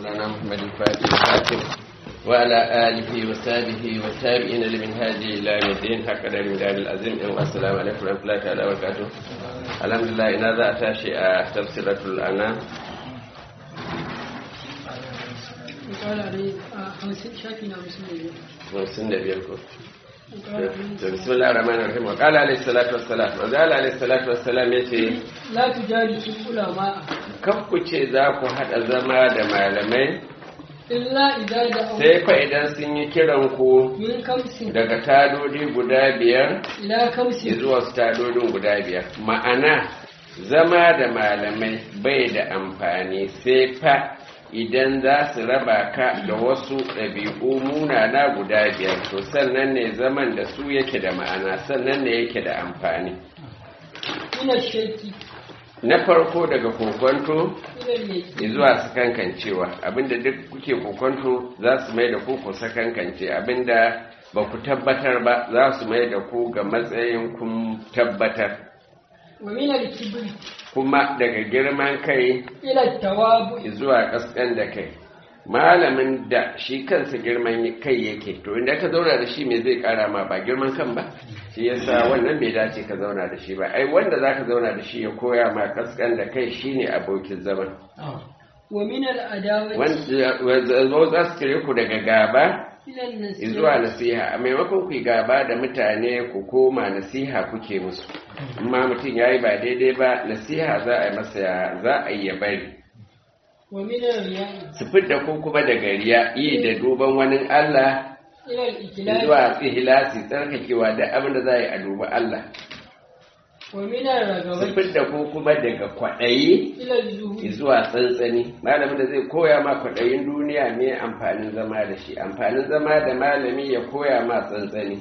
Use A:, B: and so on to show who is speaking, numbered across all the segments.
A: مولانا محمد الفاتح الحاكم وعلى آله وصحبه والتابعين لمنهاج إلى يوم الدين حق الإمداد العظيم والسلام عليكم ورحمة الله تعالى وبركاته الحمد لله إن ذا أتاشي تفسيرة الأنام
B: قال عليه خمسين شافينا بسم الله
A: وسن da biyar ko
B: وقال عليه
A: بسم الله الرحمن الرحيم وقال عليه الصلاة والسلام وقال عليه الصلاة والسلام yace
B: لا تجالسوا العلماء
A: kan ku ce za ku haɗa zama da malamai
B: إلا إذا دعوا
A: sai fa idan sun yi kiran ku
B: من خمس
A: daga tadodi guda biyar
B: إلى خمس
A: zuwa su tadodin guda biyar ma'ana zama da malamai bai da amfani sai fa idan za su raba ka da wasu ɗabi'u munana guda biyar to sannan ne zaman da su yake da ma'ana sannan ne yake da amfani
B: من الشرك
A: na farko daga kokonto
B: إلى اليقين
A: zuwa sakankancewa abinda duk kuke kokonto za su mai da ku ku sakankance abinda ba ku tabbatar ba za su mai da ku ga matsayin kun tabbatar
B: ومن الكبر
A: kuma daga girman kai
B: إلى التوابع
A: zuwa kaskan da kai malamin da shi kansa girman kai yake to inda ka zauna da shi me zai kara ma ba girman kan ba shi yasa wannan bai dace ka zauna da shi ba ai wanda zaka zauna da shi ya koya ma kaskan da kai shine abokin zaman
B: ومن العداوة
A: wanda za su cire ku daga gaba
B: إلى النسيان
A: zuwa nasiha a maimakon ku yi gaba da mutane ku koma nasiha kuke musu amma mutum ya yi ba daidai ba nasiha za a yi masa za a yi ya bari
B: ومن الرياء
A: su fidda ku kuma daga riya yi da duban wani Allah
B: إلى الإكلال
A: zuwa ihilasi tsarkakewa da abin da za a yi a duba Allah
B: ومن
A: su
B: الرغبة
A: fidda ku kuma daga kwaɗayi
B: إلى الزهود
A: zuwa tsantsani malamin da zai koya ma kwaɗayin duniya ne amfanin zama da shi amfanin zama da malami ya koya ma tsantsani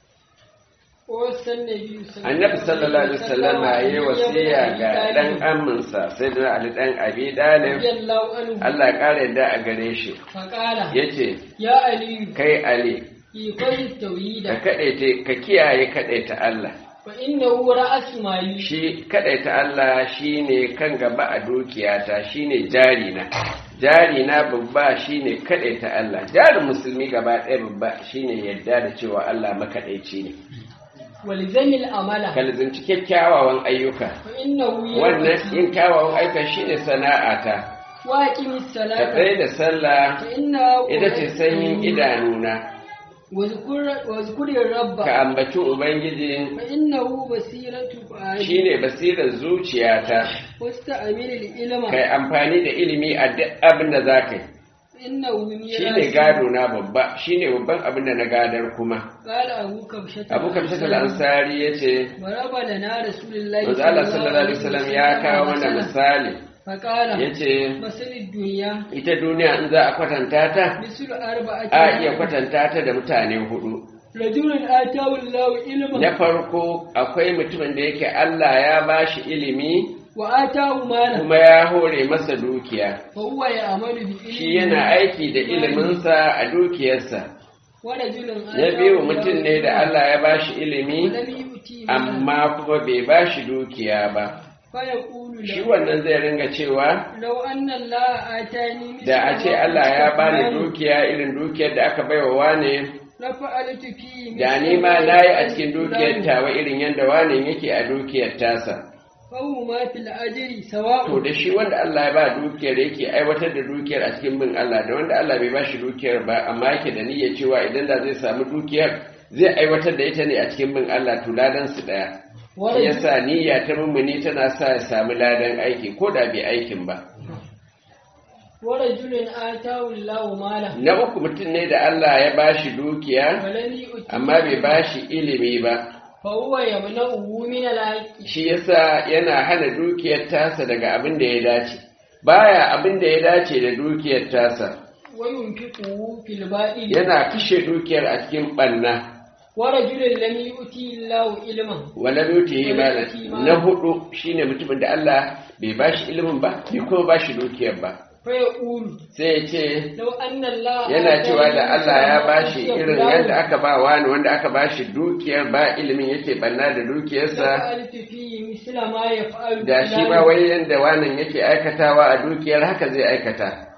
B: ووصى النبي صلى
A: annabi sallallahu alaihi wasallam ya yi wasiya ga dan aminsa sai da ali dan abi dalib
B: رضي الله عنه
A: Allah ya kare yadda a gare shi
B: فقال
A: yace
B: يا علي
A: kai ali
B: في كل التوحيد
A: ka kadaita ka kiyaye kadaita Allah
B: فإنه رأس مالي
A: shi kadaita Allah shine kan gaba a dukiyata shine jari na jari na babba shine kadaita Allah jarin musulmi gaba ɗaya babba shine yadda da cewa Allah makadaici ne
B: ولزم الأمل
A: kalzinci kyakkyawan ayyuka
B: فإنه
A: wannan yin kyawawan ayyuka shine sana'ata
B: واقم
A: ka
B: الصلاة
A: tsaye da sallah
B: فإنه
A: ita ce sanyin idanuna
B: واذكر واذكر الرب
A: ka ambaci ubangiji
B: فإنه بصيرة فؤاد
A: shine basirar zuciyata
B: واستعمل العلم
A: kai amfani da ilimi a duk abin da za ka yi
B: فإنه
A: shine
B: ميراث
A: gado na babba shine babban abin da na gadar kuma
B: قال أبو كبشة
A: abu kamshat al-ansari ya ce
B: ضرب لنا رسول الله
A: manzo Allah sallallahu alaihi wasallam ya kawo mana misali
B: فقال
A: ya ce
B: مثل الدنيا
A: ita duniya in za a kwatanta ta
B: مثل أربعة
A: a iya kwatanta ta da mutane hudu
B: رجل آتاه الله علما
A: na farko akwai mutumin da yake Allah ya bashi ilimi
B: وآتاه مالا
A: kuma ya hore masa dukiya
B: فهو يعمل بعلمه
A: shi yana aiki da iliminsa a dukiyarsa
B: ورجل
A: na
B: آتاه
A: biyu
B: الله
A: mutum ne da Allah ya bashi ilimi
B: ولم يؤتي مالا
A: amma kuma bai bashi dukiya ba
B: فيقول
A: shi
B: له
A: wannan zai ringa cewa
B: لو أن الله آتاني مثل
A: da a ce
B: ما
A: Allah ya
B: أوتيت
A: bani
B: فلانا
A: dukiya irin dukiyar da aka baiwa wane
B: لفعلت فيه مثل
A: da ni ma
B: ما
A: na yi a
B: فعلت
A: cikin
B: فلان.
A: dukiyar tawa irin yadda wane yake a dukiyar tasa
B: فهو ما في الأجر
A: to
B: سواء
A: da shi wanda Allah ya ba dukiyar yake aiwatar da dukiyar a cikin bin Allah da wanda Allah bai ba shi dukiyar ba amma yake da niyyar cewa idan da zai samu dukiyar zai aiwatar da ita ne a cikin bin Allah to ladan su daya shi
B: ورجل,
A: yasa niyya ta mummuni tana sa ya samu ladan aiki ko da bai aikin ba
B: ورجل آتاه الله مالا
A: na uku mutum ne da Allah ya ba shi dukiya
B: ولم يؤتي
A: amma bai ba shi ilimi ba
B: فهو يمنعه من الحق
A: shi yasa yana hana dukiyar tasa daga abin da ya dace baya abin da ya dace da dukiyar tasa
B: وينفقه في الباطل
A: yana kashe dukiyar a cikin banna
B: ورجل لم يؤتي الله علما
A: wala yutihi malan na hudu shine mutumin da Allah bai bashi ilimin ba bai kuma bashi dukiyar ba
B: فيقول
A: sai ya ce
B: لو أن الله
A: yana cewa da
B: آتاني
A: Allah ya
B: مثل ما
A: bashi
B: أوتي
A: irin
B: فلان
A: yadda aka ba wani wanda aka bashi dukiyar ba ilimin yake banna da dukiyarsa
B: لفعلت فيه مثل ما يفعل
A: da shi
B: فلان.
A: ma wai yanda wannan yake aikatawa a dukiyar haka zai aikata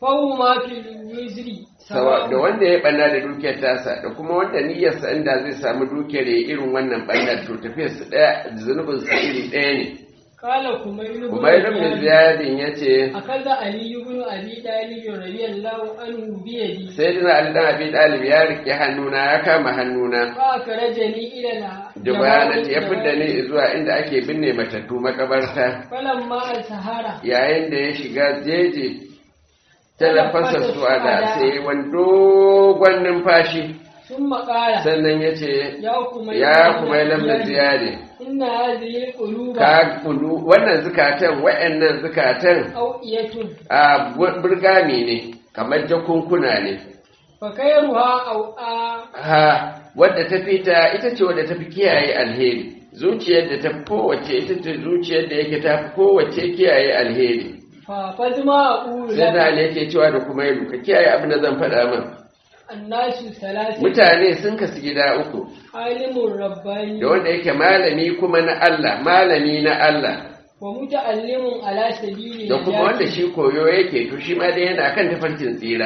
B: fahu ma fil wizri
A: sawa da wanda ya banna da dukiyar tasa da kuma wanda niyyarsa inda zai samu dukiyar ya irin wannan bannar to tafiyar su daya zunubin su iri daya ne
B: kala kuma ibn
A: Umayr ibn Ziyadin yace
B: akaza ali ibn abi talib radiyallahu anhu bi yadi
A: sayyidina Ali dan Abi Talib ya rike hannuna ya kama hannuna
B: fa akarajani ila la
A: dubana ya fidda ni zuwa inda ake binne matattu makabarta
B: falamma al sahara
A: yayin da ya shiga jeje talafasa su a da sai wani dogon numfashi
B: summa qala
A: sannan ya ce
B: ya kuma
A: ya kuma yi lamar ziyade
B: inna hadhihi quluba
A: ka kulu wannan zukatan wa'annan zukatan
B: awiyatun
A: a burgami ne kamar jakunkuna ne
B: fa kayruha aw a
A: ha wadda ta fita ita ce wadda ta fi kiyaye alheri zuciyar da ta fi kowace ita ce zuciyar da yake ta fi kowace kiyaye alheri
B: fa fazma aqulu
A: sai da
B: laka
A: Ali yake cewa da kuma yi ka kiyaye abin da zan faɗa min
B: annasu salasi
A: mutane sun kasu gida uku
B: alimun rabbani
A: da wanda yake malami kuma na Allah malami na Allah
B: wa muta'allimun ala sabili
A: da kuma wanda shi koyo yake to shi ma dai yana kan tafarkin tsira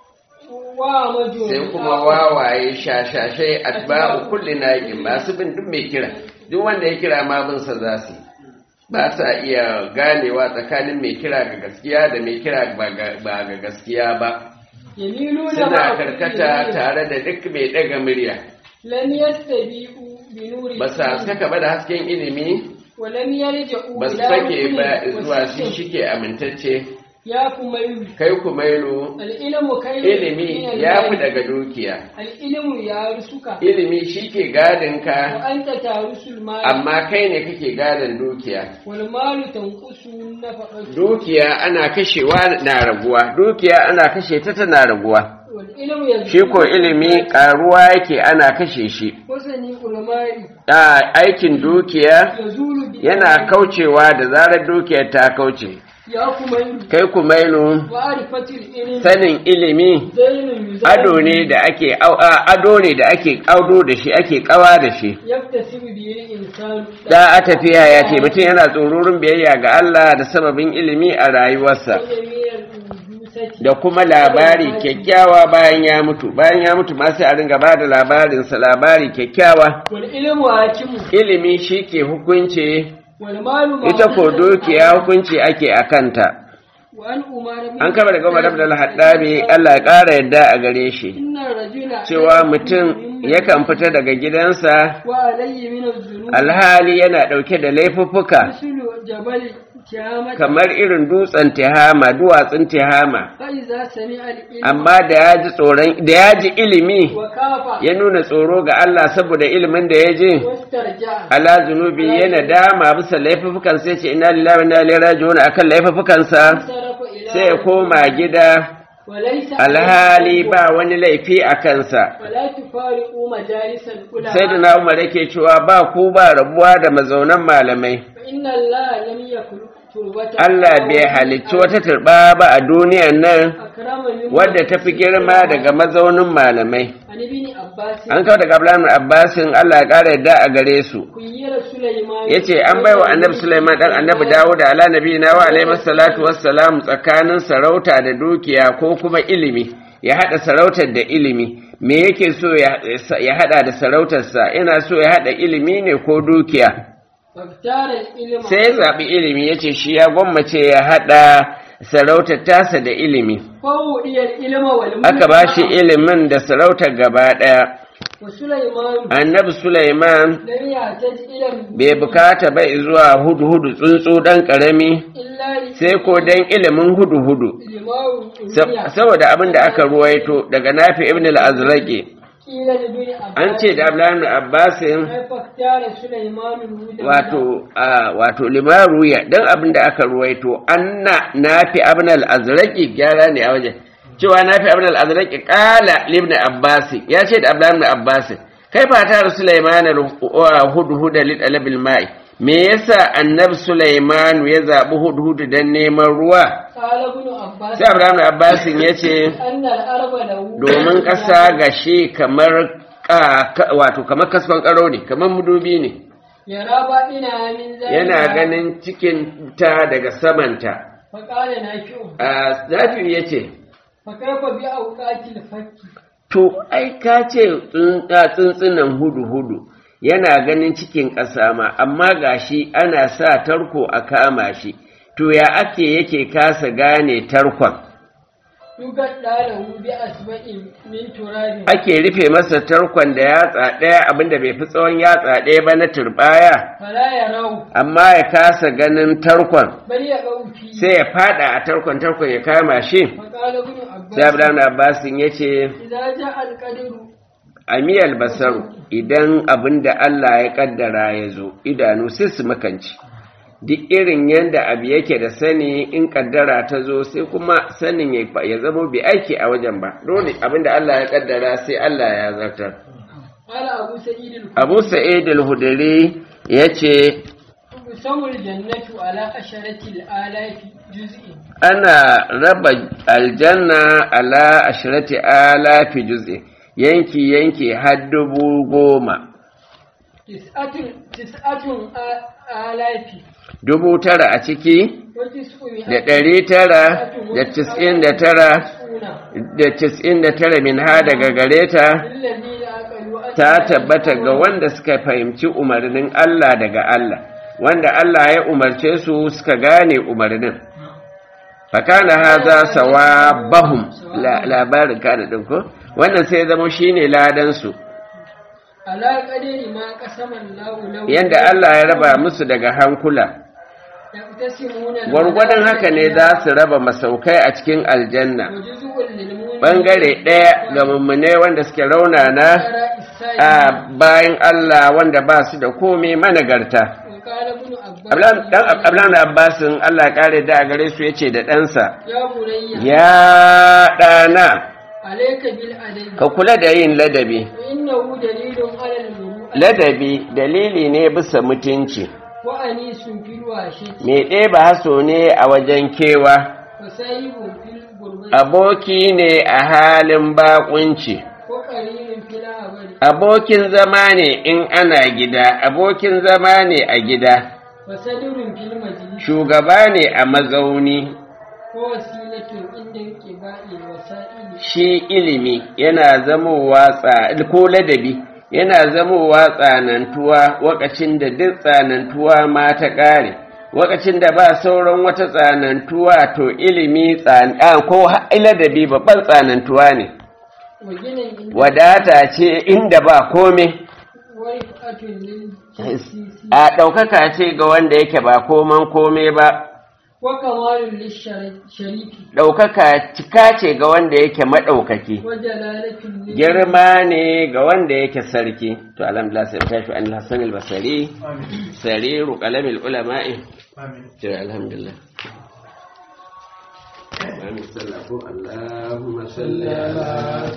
B: wa majun
A: sai kuma wawaye shashashai atba'u kulli naqin masu bin duk mai kira duk wanda ya kira ma bin sa za su ba sa iya ganewa tsakanin mai kira ga gaskiya da mai kira ba ga ba ga gaskiya ba
B: yamiluna
A: suna
B: ma'a
A: karkata
B: kulli
A: tare da duk mai daga murya
B: lam yastabiqu bi nuri
A: ba su haskaka ba da hasken ilimi
B: wa lam yarja'u
A: ba su
B: ila
A: sake
B: rukunin
A: ba
B: wa
A: zuwa shi
B: sittin.
A: shike amintacce
B: ya kuma yi
A: kai kuma yalo
B: al-ilmu kai
A: ilimi ya fi daga dukiya
B: al-ilmu ya rusuka
A: ilimi shi ke gadin
B: wa
A: ka
B: anta tarusul mal
A: amma kai ne kake gadin dukiya
B: wal malu tanqusu nafaqatu
A: dukiya ana kashewa na raguwa dukiya ana kashe ta tana raguwa
B: wal ilmu yanzu
A: shi ko ilimi karuwa yake ana kashe shi
B: wasani ulama'i
A: a aikin dukiya
B: yazulu bi
A: yana kaucewa da zarar dukiyar ta kauce
B: ya kuma yi
A: kai kuma yalo
B: ma'arifatul ilmi
A: sanin ilimi
B: zainun yuzalu
A: ado ne da ake au- a, ado ne da ake audo da shi ake kawa da shi
B: yaktasibu bihi insanu
A: da a tafiya ya ce mutum yana tsororin biyayya ga Allah da sababin ilimi a rayuwarsa
B: jami'ar ujusati
A: da kuma labari kyakkyawa bayan ya mutu bayan ya mutu ma sai a ringa ba da labarinsa labari kyakkyawa
B: wal ilmu hakimu
A: ilimi shi ke hukunci
B: wal malu
A: ita ko dukiya hukunci ake a kanta
B: wa an umar bin
A: an kama daga Umar ibn al-Hattabi Allah ya ƙara yadda a gare shi
B: inna rajula
A: cewa mutum yakan fita daga gidansa
B: wa alayhi min az-zunub
A: alhali yana ɗauke da laifuffuka
B: mislu jabal kiyamat
A: kamar irin dutsen tihama duwatsun tihama
B: fa iza sami'a al-ilm
A: amma da ya ji tsoron da ya ji ilimi
B: wa kafa
A: ya nuna tsoro ga Allah saboda ilimin da ya ji
B: wastarja'a
A: ala zunubi yana dama bisa laifukan sai ce inna lillahi wa inna ilaihi raji'un akan laifukan sa
B: sarafa ila
A: sai ya koma gida
B: wa laysa
A: alhali ba wani laifi a kansa
B: wala tufariqu majalisal ulama
A: sai da na umar yake cewa ba ku ba rabuwa da mazaunan malamai
B: fa inna allaha lam yakul turbata
A: Allah bai halicci wata turba ba a duniyan nan
B: akrama min
A: wadda ta fi girma daga mazaunin malamai
B: an ibn abbas
A: an kawo daga Abdullahi Abbasin Allah ya ƙara yadda a gare su
B: kuyyira sulaiman
A: yace an baiwa annabi Sulaiman dan annabi Dawud ala nabiyina wa alaihi salatu wassalam tsakanin sarauta da dukiya ko kuma ilimi ya hada sarautar da ilimi me yake so ya ya hada da sarautarsa ina so ya hada ilimi ne ko dukiya
B: faktara ilma
A: sai ya zabi ilimi yace shi ya gwammace ya hada sarautar tasa da ilimi
B: fawudiyar ilma wal mulk
A: aka bashi ilimin da sarautar gaba daya
B: wa sulaiman
A: annabi Sulaiman
B: lam yataj ila
A: bai bukata ba zuwa hudu-hudu tsuntsu dan karami
B: illa
A: sai ko dan ilimin hudu-hudu
B: limawu
A: Sab- saboda abin da aka ruwaito daga nafi ibn al-azraqi
B: kila ibn abbas
A: an ce da abdullahi ibn abbasin
B: ai faktara sulaiman huda
A: wato a wato limaru ya dan abin da aka ruwaito anna nafi ibn al-azraqi gyara ne a wajen cewa nafi ibn al-azraqi qala li ibn abbas ya ce da abdullahi ibn abbas kai fa ta sulaiman al-hudhud li talabil ma'i me yasa annabi sulaiman ya zabi hudhud dan neman ruwa
B: qala ibn abbas
A: sai abdullahi ibn abbas ya ce
B: anna al-arba lahu
A: domin ƙasa gashi kamar ka- ka- wato kamar kaskon ƙaro ne kamar mudubi ne
B: yara ba ina min zalika
A: yana ganin cikin ta daga samanta
B: fa qala nafi'u
A: a zafi ya ce
B: فكيف بأوقات الفك
A: To, ai, ka ce tsuntsunan hudu-hudu yana ganin cikin ƙasa ma, amma gashi ana sa tarko a kama shi, to ya ake yake kasa gane tarkon.
B: يقد له بأسبع من تراب
A: Ake rufe masa tarkon da yatsa ɗaya abinda bai fi tsawon yatsa ɗaya ba na turbaya,
B: فلا يروا
A: amma ya kasa ganin tarkon,
B: بل يقوا فيه
A: sai ya fada a tarkon tarkon ya kama shi.
B: فقال ابن
A: Sai
B: عباس
A: Abdullahi Abbasin ya ce,
B: إذا جاء القدر
A: Amiyal basaru idan abin da Allah ya kaddara ya zo, idanu sai su makanci. Duk irin yadda abu yake da sani in kaddara ta zo sai kuma sanin ya ya zama bi aiki a wajen ba. Dole abin da Allah ya kaddara sai Allah ya zartar.
B: قال أبو سعيد الخدري
A: Abu Sa'id al-Hudri ya ce,
B: تقسم الجنة على عشرة الآلاف جزء
A: Ana raba aljanna ala ashirati alafi juz'i, yanki-yanki har dubu goma.
B: تسعة تسعة آ- آلاف
A: Dubu tara a ciki,
B: وتسعمائة
A: da ɗari tara da tis'in da tara
B: وتسعون
A: da tis'in da tara min ha daga gare ta
B: للذين عقلوا أن
A: ta tabbata ga wanda suka fahimci umarnin Allah daga Allah wanda Allah ya umarce su suka gane umarnin fakana haza sawabahum La- labarin kana din ko wannan sai zama shine ladan su
B: على قدر ما قسم الله له
A: yanda Allah ya raba musu daga hankula
B: يقتسمون
A: gwargwadon haka ne za su raba masaukai a cikin aljanna
B: وجزء للمؤمن
A: bangare ɗaya ga mummune wanda suke raunana
B: وراء السائل
A: a bayan Allah wanda ba su da komai managarta.
B: وقال ابن عباس
A: Ablan Abbasin Allah ya kare da a gare su ya ce da ɗansa,
B: يا بني
A: Ya ɗana,
B: عليك بالأدب
A: ka kula da yin ladabi.
B: فإنه دليل على المروءة
A: Ladabi dalili ne bisa mutunci,
B: وأنيس في الواشة
A: mai ɗeba haso ne a wajen kewa,
B: وسايب في الغربة
A: aboki ne a halin baƙunci.
B: وقرين في العبد
A: Abokin zama ne in ana gida, abokin zama ne a gida,
B: وصدر في المجلس
A: shugaba ne a mazauni.
B: ووسيلة عند انقباء الوسائل
A: shi ilimi yana zamowa tsa ko ladabi yana zamowa tsanantuwa wakacin da duk tsanantuwa ma ta ƙare wakacin da ba sauran wata tsanantuwa to ilimi tsan a, ko ha- ladabi babban tsanantuwa ne
B: وجنى عند
A: wadata ce inda ba kome
B: ورفقة للجسيس
A: a ɗaukaka ce ga wanda yake ba koman kome ba
B: وكمال للشريك
A: ɗaukaka cika ce ga wanda yake maɗaukaki
B: وجلالة لل-
A: girma ne ga wanda yake sarki to alhamdulillah sai tashi an hasan al-basri sariru qalamil ulama'i to alhamdulillah Allahumma salli ala